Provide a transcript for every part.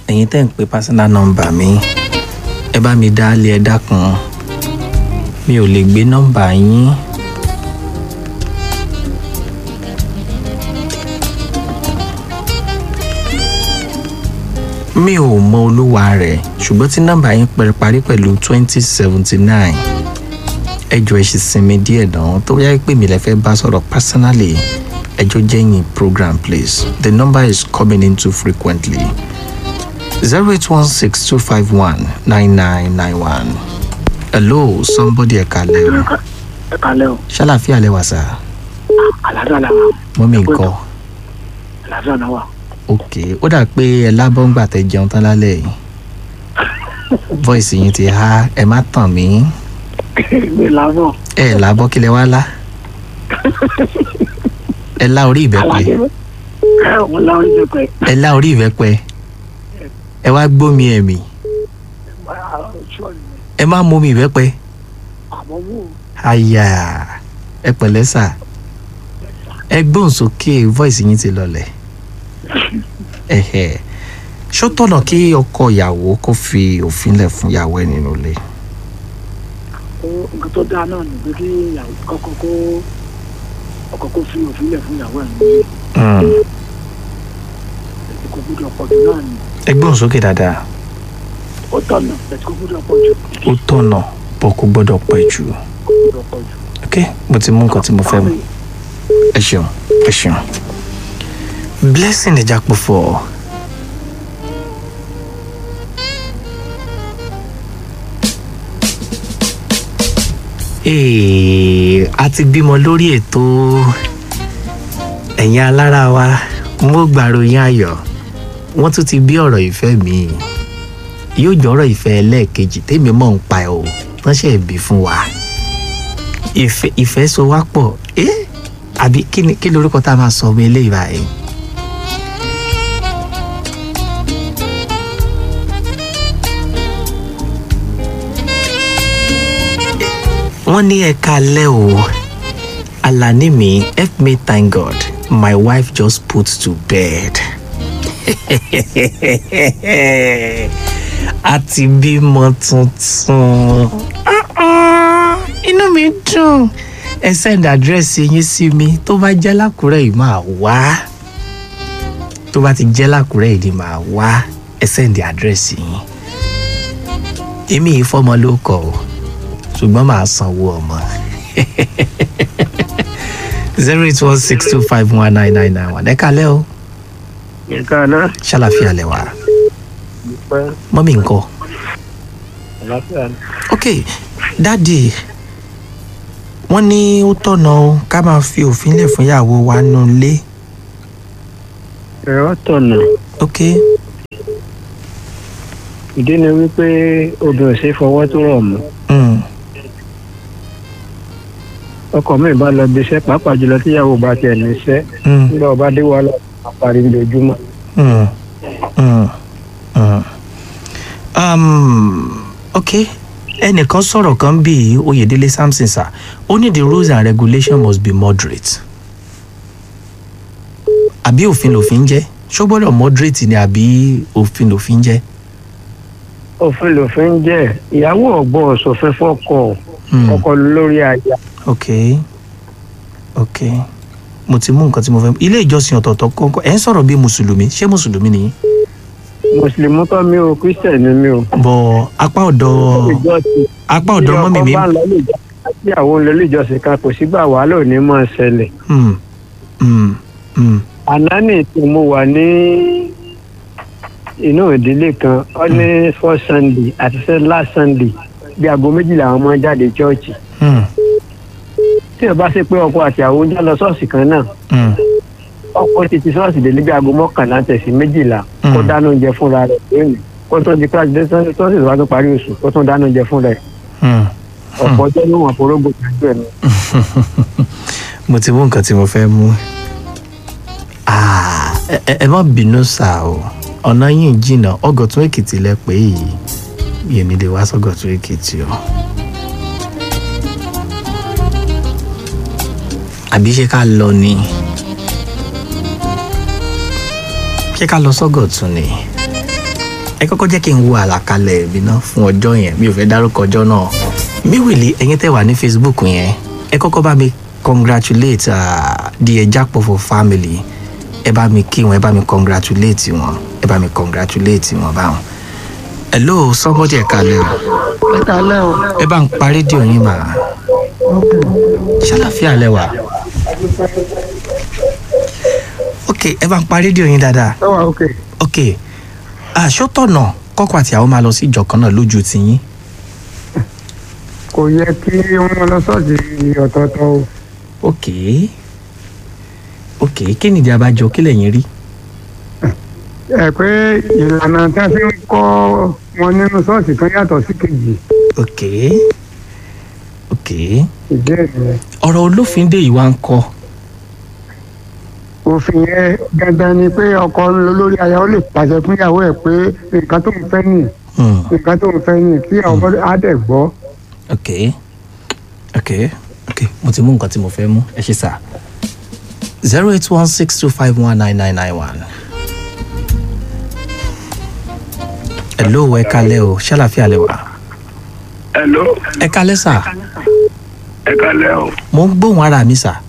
ẹ̀yin tẹ́ ń pe personal number mi ẹ bá mi dá lé ẹ dákun mi ò lè gbé nọ́mbà yín. mi ò mọ olúwa rẹ̀ ṣùgbọ́n tí nọ́mbà yín pẹ̀rẹ̀ parí pẹ̀lú twenty seventy nine ẹjọ́ ẹ ṣì sinmi díẹ̀ náà tó yá pé mi lè fẹ́ bá sọ̀rọ̀ personally ẹjọ́ jẹ́yìn program please the number is coming in too frequently zero eight one six two five one nine nine nine one hello somebody ẹ kalẹ o ẹ kalẹ o ṣàlàfíà lẹ wà sá àlàáfíà làwà mọ́mí nǹkan àlàáfíà làwà ok ó dà pé ẹ lábọ́ ń gbà tẹ jẹun tán lálẹ́ yìí voice yín ti há ẹ má tàn mí mi làbọ ẹ lábọ́ kí lẹ wá lá ẹ lá orí ìbẹ́pẹ aládé ẹ òun la orí pẹpẹ ẹ lá orí ìbẹ́pẹ ẹ wá gbómi ẹ̀mí ẹ má mú mi ìbẹ́pẹ àmọ wò àyà ẹ pẹ̀lẹ́ sà ẹ gbóhùn sókè voice yín ti lọlẹ̀ ẹ̀hẹ̀ ṣó tọ̀nà kí ọkọ ìyàwó kó fi òfin lẹ̀ fún ìyàwó ẹ̀ nínú ilé ó nǹkan tó dáa náà nìgbé kí ìyàwó kọkọ kó ọkọ kó fi òfin lẹ fún ìyàwó ẹ nílé Mm. kò gbúdọ̀ pọ̀ jù náà ni ẹ gbóhùn sókè dáadáa ó tọ̀nà bẹ̀tí kò gbúdọ̀ pọ̀ jù ó tọ̀nà bọ̀ kó gbọ́dọ̀ pẹ́ jù kò gbúdọ̀ pọ̀ jù. ok mo ti mú nǹkan tí mo fẹ́ mu ẹ ṣeun ẹ ṣeun blessing ìjàpọ̀fọ̀ Ee, a ti bímọ lórí ètò ẹ̀yin alára wa mo gbàròyìn ayọ̀ wọ́n tún ti bí ọ̀rọ̀ ìfẹ́ mi yóò jọ̀rọ̀ ìfẹ́ ẹlẹ́ẹ̀kejì tèmi mọ̀ ń pa ẹ̀ o wọ́n ṣe bí fún wa ìfẹ́ ìfẹ́ so wá pọ̀ ẹ́ àbí kí ni kí lorúkọ tá a máa sọ ọmọ eléyìí báyìí. wọ́n ní ẹ̀ka alẹ́ o alani mi help me thank god my wife just put to bed. a ti bímọ tuntun Ah, ah, inú mi dùn ẹ send àdírẹ́sì yín sí mi tó bá jẹ́ lákùrẹ́ yìí máa wá tó bá ti jẹ́ lákùrẹ́ yìí ni máa wá ẹ send àdírẹ́sì yín èmi yìí fọmọ ló kọ o ṣùgbọ́n màá sanwó ọmọ zero eight one six two five one nine nine nine one ẹ kálẹ́ o nǹkan náà ṣàlàfíà lẹ́wà pẹ́ mọ́mí nǹkan àlàáfíà ni. ok dáàdì wọ́n ní ó tọ̀nà o ká máa fi òfin lẹ̀ fún ìyàwó wa nù lé ẹ̀rọ tọ̀nà ok ìdí ni wípé obìnrin ò ṣe é fọwọ́ tó rọ̀ mọ́ mm. ọkọ mi bá lọ bí iṣẹ́ pàápàá jùlọ tíyàwó bá tiẹ̀ ní iṣẹ́ Mm. nígbà ọba dé wàhálà àparí lójúmọ́. Mm. Mm. Mm. Um, ok ẹnìkan sọ̀rọ̀ kan bíi oyèdélé samson sir ó ní the rules and regulations must be moderate àbí òfin lòfin jẹ́ ṣó gbọ́dọ̀ moderate ni àbí òfin lòfin jẹ́. òfin lòfin jẹ́ ìyàwó ọ̀gbọ́n ṣòfin fọ́kọ Mm. ọkọ lórí aya ok ok mo ti mú nǹkan tí mo fẹ́ ilé ìjọsìn ọ̀tọ̀ọ̀tọ̀ kọ́kọ́ ẹ̀ ń sọ̀rọ̀ bí mùsùlùmí ṣé mùsùlùmí nìyí. mùsùlùmí kọ́ mi ò kírísítẹ̀nì mi ò. bọ̀ apá ọ̀dọ̀ ìjọsìn apá ọ̀dọ̀ mọ́mì mi tí ọkọ bá ń lọ ilé ìjọsìn àti àwọn olè ilé ìjọsìn kan kò sígbà wàhálà ò ní mọ̀ ṣẹlẹ̀. Hmm, hmm, hmm, àná ní tí mo wà ní inú ìdílé kan ó ní first sunday àti sẹ́ last sunday bí aago méjìlá àwọn ọmọ jáde chọ́ọ̀chì hmm, tí o bá ṣe pé ọkọ àti àwọn oúnjẹ lọ ṣọ́ọ̀ṣì kan náà hmm, ọkọ ti ti ṣọ́ọ̀ṣì délé bí aago mọ́kànlá tẹ̀sí méjìlá kó Mm. dáná oúnjẹ fúnra rẹ̀ lónìí kó tó di kíláàsì dé sọ́ọ̀ṣì tó wá tó parí oṣù kó tó dáná oúnjẹ fúnra rẹ̀ hmm. ọ̀pọ̀ ọjọ́ ní wọn forógbò tàbí ẹ̀ mo ti mú nǹkan tí mo fẹ́ mú. Ah, ẹ- ẹ ẹ má bínú sá o ọ̀nà yìí jìnnà ọgọ̀tún èkìtì lẹ pé yìí yèmí lè wá sọ́gọ̀tún èkìtì o. àbí ṣé ká lọ ni ṣé ká lọ sọ́gọ̀tún ni ẹ kọ́kọ́ jẹ́ kí n wo àlàkalẹ̀ mi náà fún ọjọ́ yẹn mi ò fẹ́ dárúkọ ọjọ́ náà miwili ẹ̀yin tẹ́ wà ní facebook yẹn ẹ kọ́kọ́ bá mi congratulate uh, the Ejakpofo family ẹ bá mi kí wọn ẹ bá mi congratulate wọn ẹ bá mi congratulate wọn báwọn. hello somebody ẹ kalẹ̀ o ẹ kálẹ́ o. ẹ bá ń pa rédíò yín mà ṣàlàfíà lẹ́wà ok ẹ bá ń pa rédíò yín dáadáa ẹ wà òkè. ok àṣọtọ̀nà kọ́kọ́ àti àwọn máa lọ sí ìjọ kan náà lójú tiyín kò yẹ kí wọ́n lọ sọ́ọ̀sì ọ̀tọ̀ọ̀tọ̀ o. ok ok kí nìdí abájọ kí lẹ̀yin rí ẹ pé ìlànà tí a fi ń kọ́ wọn nínú ṣọ́ọ̀ṣì kan yàtọ̀ sí kejì ok ok ìdí ẹ̀ nìyẹn. ọ̀rọ̀ olófin dé yìí wá ń kọ́ òfin yẹn dandan ni pé ọkọ lórí aya ó lè pàṣẹ fún ìyàwó ẹ̀ pé nǹkan tó ń fẹ́ nì Hmm, nǹkan tó ń fẹ́ nì kí àwọn bọ́dọ̀ á dẹ̀ gbọ́. ok ok ok mo ti mú nǹkan tí mo fẹ́ mú ẹ ṣe sà zero eight one six two five one nine nine nine one. hello ẹ kalẹ́ o ṣàlàfíà lẹ wà Hello, ẹ kalẹ́ sà ẹ kálẹ́ o. mo ń gbóhùn ara mi sà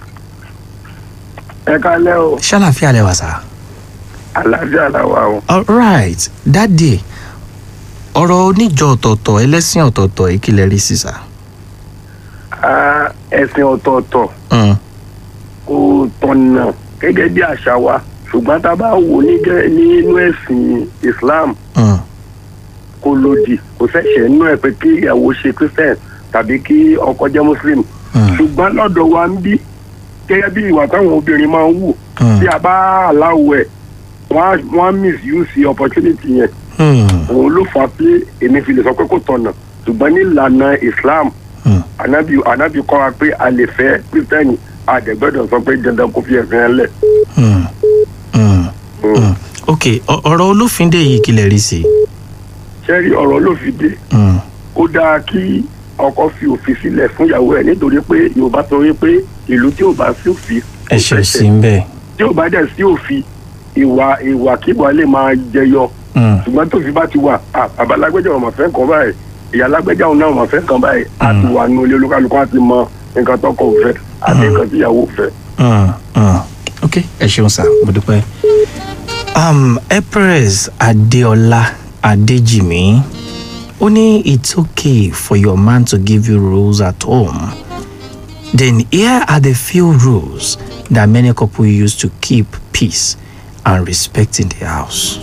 Ẹ kálẹ́ o. ṣàlàfíà lẹ wà sà. Àlàáfíà la wà o. alright dáàdì ọ̀rọ̀ oníjọ ọ̀tọ̀ọ̀tọ̀ ẹlẹ́sìn ọ̀tọ̀ọ̀tọ̀ yìí kí lẹ rí sí sà. Ah, Ẹ̀sìn ọ̀tọ̀ọ̀tọ̀ Mm, kò tọ̀nà gẹ́gẹ́ bí àṣà wa. Ṣùgbọ́n tá a bá wò ní gẹ́- nínú ẹ̀sìn Islam mm, kò lòdì kò ṣẹ̀ṣẹ̀ nínú ẹ̀ pé kí ìyàwó ṣe Christian tàbí kí ọkọ jẹ́ Muslim. mm, Ṣùgbọ́n lọ́dọ̀ wa ń bí gẹ́gẹ́ bí ìwà táwọn obìnrin máa ń wù mm, tí a bá aláwọ̀ ẹ̀ wọ́n á- wọ́n á misuse opportunity yẹn. mm, òun ló fà á pé èmi fi lè sọ pé kò tọ̀nà ṣùgbọ́n ní ìlànà Islam mm. anabi anabi kọ́ wa pé a lè fẹ́ kristẹni àdẹ̀gbẹ́dọ̀ sọ pé dandan kò fi ẹ̀sìn ẹ̀ lẹ̀. Mm, mm, mm. ok ọ- ọ̀rọ̀ olófin dé yìí kí lẹ rí sí. sẹ́rí ọ̀rọ̀ ló fi dé Mm, ó dáa kí ọkọ fi òfin sílẹ̀ fún ìyàwó ẹ̀ nítorí pé yorùbá sọ wípé ìlú tí ò bá sí òfin kò ẹ̀ṣẹ̀ fẹsẹ̀. sí ń bẹ̀. tí ò bá dẹ̀ sí òfin ìwà ìwà kíwà lè máa jẹyọ Mm, ṣùgbọ́n tófin bá ti wà à bàbá alágbèjà ọmọ fẹ́ kàn báyìí ìyá alágbèjà ọ̀nà ọmọ fẹ́ kàn báyìí á ti wà nù ilé olúkálukú á ti mọ nǹkan tọkọ ò fẹ́ àti nǹkan tíyàwó ò fẹ́. mm, mm. ok ẹ ṣeun sà mo dúpẹ́. um, empress adeola adejimi ó ní it's okay for your man to give you rules at home then here are the few rules that many couple use to keep peace and respect in the house.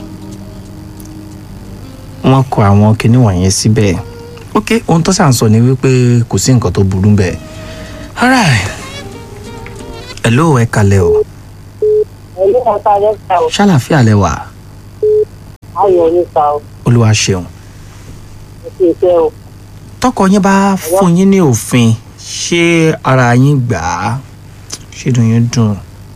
wọ́n kọ àwọn kinní wọ̀nyẹn síbẹ̀ ok ohun tó sàn sọ ni wípé kò sí nǹkan tó burú bẹ́ẹ̀ alright hello ẹ kalẹ̀ o ẹ̀lú ọ̀tá lẹ́sà ò ṣàlàfíà lẹ wà ayọ̀ nípa ò olúwa ṣeun àti ìfẹ́ ò tọkọ yín bá fún yín ní òfin ṣé ara yín gbà á ṣé dùn yín dùn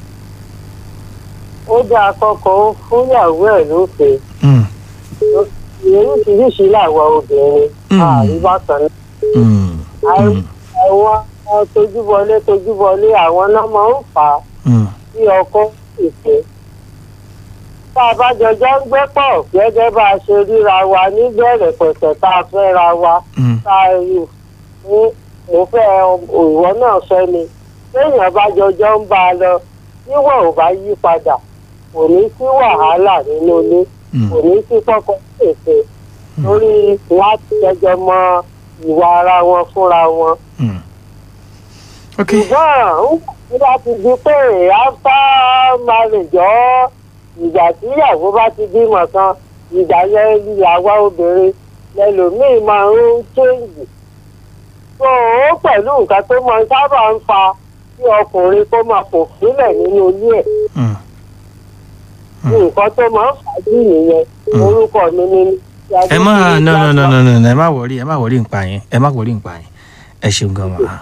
ó dá akọ́kọ́ ó fún ìyàwó ẹ̀ lófin Mm, oríṣiríṣi làwọn obìnrin Mm. àríwá kan náà mm, mm, àwọn tojúbọlé tojúbọlé àwọn náà máa ń fà á mm, sí ọkọ ìfẹ́ tá a bá jọjọ́ ń gbé pọ̀ gẹ́gẹ́ bá a ṣe ríra wa níbẹ̀rẹ̀ pẹ̀pẹ̀ tá a fẹ́ ra wa mm, tá a rí ní mo fẹ́ ìwọ náà fẹ́ mi téèyàn bá jọjọ́ ń bá a lọ níwọ̀n ò bá yí padà kò ní sí wàhálà nínú ilé mm, kò ní sí kọ́kọ́ pèsè lórí láti jẹjọ mọ ìwà ara wọn fúnra wọn. mm. ok ṣùgbọ́n ń bá ti di pé after marriage ọ́ ìgbà tí ìyàwó bá ti bímọ kan ìgbà yẹn ìyàwó obìnrin lẹlòmíì máa ń ṣéǹjì. tó o pẹ̀lú nǹkan tó máa ń sábà ń fa kí ọkùnrin kó máa fò sílẹ̀ nínú ilé ẹ̀ Mm, nǹkan tó máa ń fà á jù nìyẹn orúkọ mi ni. ẹ má no no no no no no, ẹ má wọrí ẹ má wọrí nǹpa yẹn ẹ má wọrí nǹpa yẹn ẹ ṣeun gan ma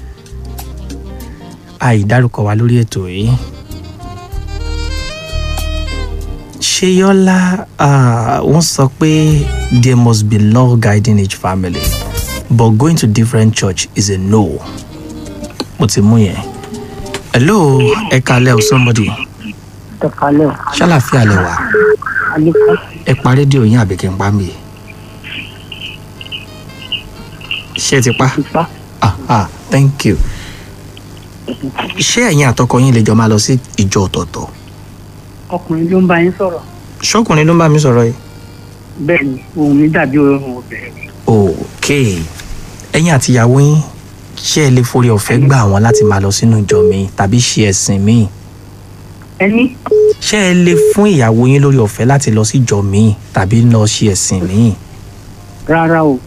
àìdárúkọ wa lórí ètò yìí ṣeyọlá ah, wọ́n sọ pé there must be law guiding each family but going to different church is a no mo ti mú yẹn hello ẹ kalẹ o somebody ẹ kálẹ̀ o ṣàlàfíà lẹ wà àlùfáà ẹ pa rédíò yín àbí kí n pa mí ṣé ẹ ti pa ìfá ah ah thank you ṣé ẹ̀yin àtọkọ yín lè jọ máa lọ sí ìjọ ọ̀tọ̀ọ̀tọ̀ ọkùnrin ló ń bá yín sọ̀rọ̀ ṣọkùnrin ló ń bá mi sọ̀rọ̀ yìí bẹ́ẹ̀ ni ohun mi dàbí ohun obìnrin ok ẹ̀yin àti ìyàwó yín ṣé ẹ lè forí ọ̀fẹ́ gbà wọ́n láti máa lọ sínú ìjọ mi tàbí ṣe ẹ̀sìn míì ẹni ṣé ẹ lè fún ìyàwó yín lórí ọ̀fẹ́ láti lọ sí ìjọ míì tàbí lọ ṣe ẹ̀sìn míì rárá o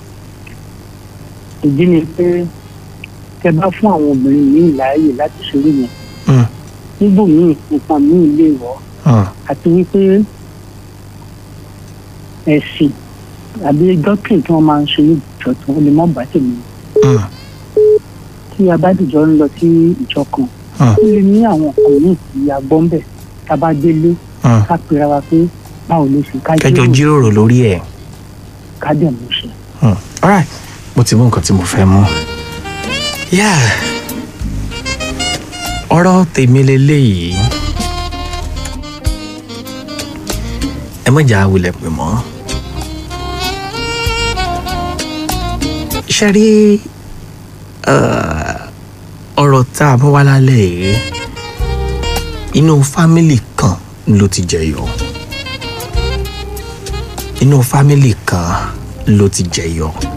ìdí ni pé tẹ bá fún àwọn obìnrin míì láàyè láti ṣeré yẹn Hmm, níbòmíì nǹkan míì lè wọ́ hmm, àti wípé ẹ̀sìn àbí dọ́kìn tí wọ́n máa ń ṣe ní ìjọ tí wọ́n lè mọ́ bá tèmi hmm, tí a bá dìjọ ń lọ sí ìjọ kan hmm, ó lè ní àwọn nǹkan míì tí a gbọ́ ń bẹ̀ tá a bá délé hmm. ká pera wa pé báwo ló ṣe ká kẹjọ jíròrò lórí ẹ̀ ká dẹ̀ mú ṣe. Hmm, alright mo ti mú nǹkan tí mo fẹ́ mú. Yeah. ọ̀rọ̀ tèmi leléyìí ẹ mọ̀jà wulẹ̀ pè mọ́. ṣe rí eh, ọ̀rọ̀ tá a mú wá lálẹ́ yìí inú fámìlì kan ló ti jẹyọ inú fámìlì kan ló ti jẹyọ